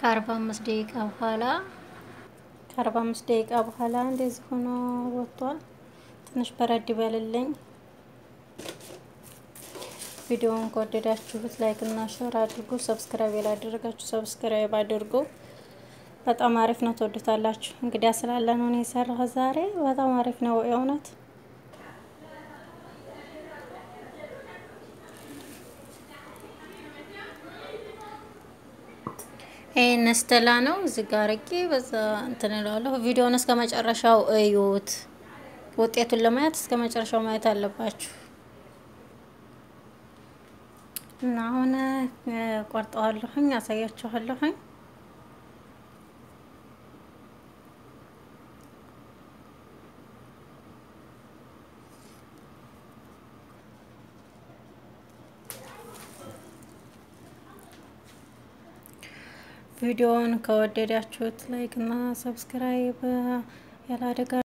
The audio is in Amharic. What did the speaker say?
ከአርባ አምስት ደቂቃ በኋላ ከአርባ አምስት ደቂቃ በኋላ እንደዚህ ሆኖ ወጥቷል። ትንሽ በረድ ይበልልኝ። ቪዲዮውን ከወደዳችሁት ላይክ እና ሼር አድርጉ። ሰብስክራይብ ያላደረጋችሁ ሰብስክራይብ አድርጉ። በጣም አሪፍ ነው፣ ትወዱታላችሁ። እንግዲያ ስላለ ነው እኔ የሰራሁት ዛሬ። በጣም አሪፍ ነው የእውነት። ይሄን ስተላ ነው እዚህ ጋር አድርጌ በዛ እንትን እላለሁ። ቪዲዮውን እስከ መጨረሻው እዩት። ውጤቱን ለማየት እስከ መጨረሻው ማየት አለባችሁ። እና አሁን ቆርጠዋለሁኝ፣ አሳያችኋለሁኝ። ቪዲዮውን ከወደዳችሁት ላይክ እና ሰብስክራይብ ያላደጋ